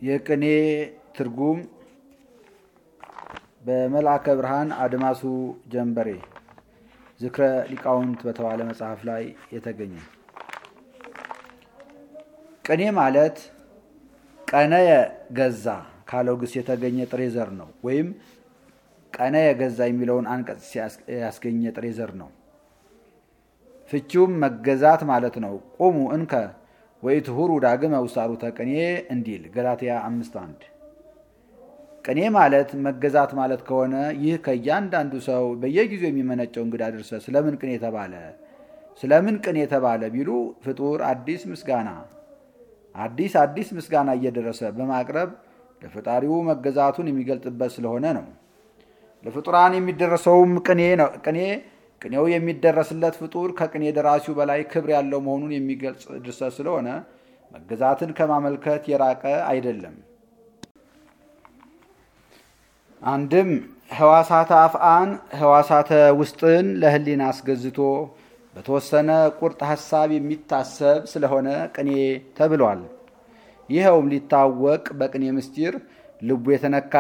የቅኔ ትርጉም በመልአከ ብርሃን አድማሱ ጀንበሬ ዝክረ ሊቃውንት በተባለ መጽሐፍ ላይ የተገኘ። ቅኔ ማለት ቀነየ ገዛ ካለው ግስ የተገኘ ጥሬ ዘር ነው። ወይም ቀነየ ገዛ የሚለውን አንቀጽ ያስገኘ ጥሬ ዘር ነው። ፍቺውም መገዛት ማለት ነው። ቁሙ እንከ ወኢትሁሩ ዳግመ ውሳሩተ ቅኔ እንዲል ገላትያ አምስት አንድ ቅኔ ማለት መገዛት ማለት ከሆነ ይህ ከእያንዳንዱ ሰው በየጊዜው የሚመነጨው እንግዳ ድርሰት ስለምን ቅኔ ተባለ? ስለምን ቅኔ ተባለ ቢሉ ፍጡር አዲስ ምስጋና አዲስ አዲስ ምስጋና እየደረሰ በማቅረብ ለፈጣሪው መገዛቱን የሚገልጥበት ስለሆነ ነው። ለፍጡራን የሚደረሰውም ቅኔ ነው። ቅኔ ቅኔው የሚደረስለት ፍጡር ከቅኔ ደራሲው በላይ ክብር ያለው መሆኑን የሚገልጽ ድርሰት ስለሆነ መገዛትን ከማመልከት የራቀ አይደለም። አንድም ህዋሳተ አፍአን ህዋሳተ ውስጥን ለህሊና አስገዝቶ በተወሰነ ቁርጥ ሀሳብ የሚታሰብ ስለሆነ ቅኔ ተብሏል። ይኸውም ሊታወቅ በቅኔ ምስጢር ልቡ የተነካ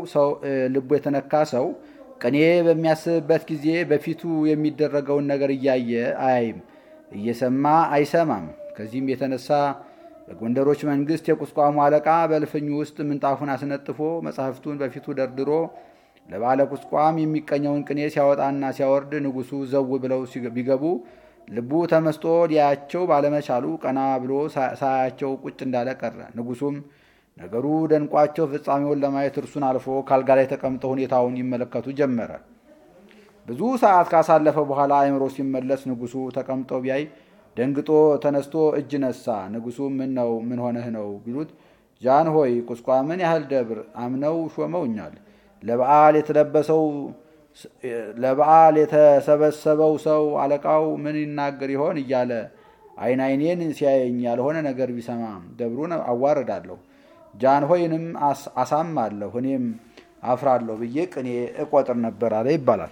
ሰው ቅኔ በሚያስብበት ጊዜ በፊቱ የሚደረገውን ነገር እያየ አያይም፣ እየሰማ አይሰማም። ከዚህም የተነሳ በጎንደሮች መንግስት የቁስቋሙ አለቃ በእልፍኙ ውስጥ ምንጣፉን አስነጥፎ መጽሐፍቱን በፊቱ ደርድሮ ለባለ ቁስቋም የሚቀኘውን ቅኔ ሲያወጣና ሲያወርድ ንጉሱ ዘው ብለው ቢገቡ ልቡ ተመስጦ ሊያያቸው ባለመቻሉ ቀና ብሎ ሳያቸው ቁጭ እንዳለ ቀረ። ንጉሱም ነገሩ ደንቋቸው ፍጻሜውን ለማየት እርሱን አልፎ ካልጋ ላይ ተቀምጠው ሁኔታውን ይመለከቱ ጀመረ። ብዙ ሰዓት ካሳለፈ በኋላ አእምሮ ሲመለስ ንጉሱ ተቀምጠው ቢያይ ደንግጦ ተነስቶ እጅ ነሳ። ንጉሱ ምን ነው ምን ሆነህ ነው ቢሉት ጃን ሆይ ቁስቋምን ያህል ደብር አምነው ሾመውኛል። ለበዓል የተለበሰው ለበዓል የተሰበሰበው ሰው አለቃው ምን ይናገር ይሆን እያለ አይን አይኔን ሲያየኝ ያልሆነ ነገር ቢሰማ ደብሩን አዋርዳለሁ፣ ጃንሆይንም አሳማለሁ፣ እኔም አፍራለሁ ብዬ ቅኔ እቆጥር ነበር አለ ይባላል።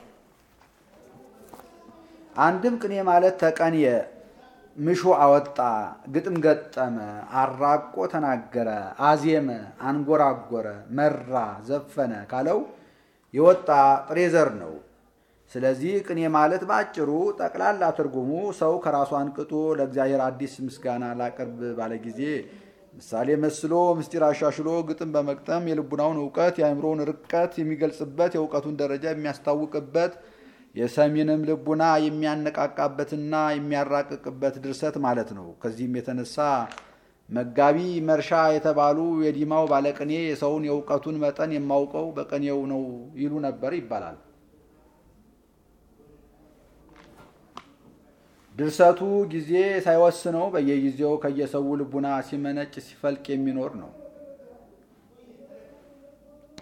አንድም ቅኔ ማለት ተቀንየ ምሾ አወጣ፣ ግጥም ገጠመ፣ አራቆ ተናገረ፣ አዜመ፣ አንጎራጎረ፣ መራ፣ ዘፈነ ካለው የወጣ ጥሬ ዘር ነው። ስለዚህ ቅኔ ማለት በአጭሩ ጠቅላላ ትርጉሙ ሰው ከራሱ አንቅጦ ለእግዚአብሔር አዲስ ምስጋና ላቅርብ ባለ ጊዜ ምሳሌ መስሎ ምስጢር አሻሽሎ ግጥም በመግጠም የልቡናውን እውቀት የአእምሮውን ርቀት የሚገልጽበት የእውቀቱን ደረጃ የሚያስታውቅበት የሰሚንም ልቡና የሚያነቃቃበትና የሚያራቅቅበት ድርሰት ማለት ነው። ከዚህም የተነሳ መጋቢ መርሻ የተባሉ የዲማው ባለቅኔ የሰውን የእውቀቱን መጠን የማውቀው በቅኔው ነው ይሉ ነበር ይባላል። ድርሰቱ ጊዜ ሳይወስነው በየጊዜው ከየሰው ልቡና ሲመነጭ ሲፈልቅ የሚኖር ነው።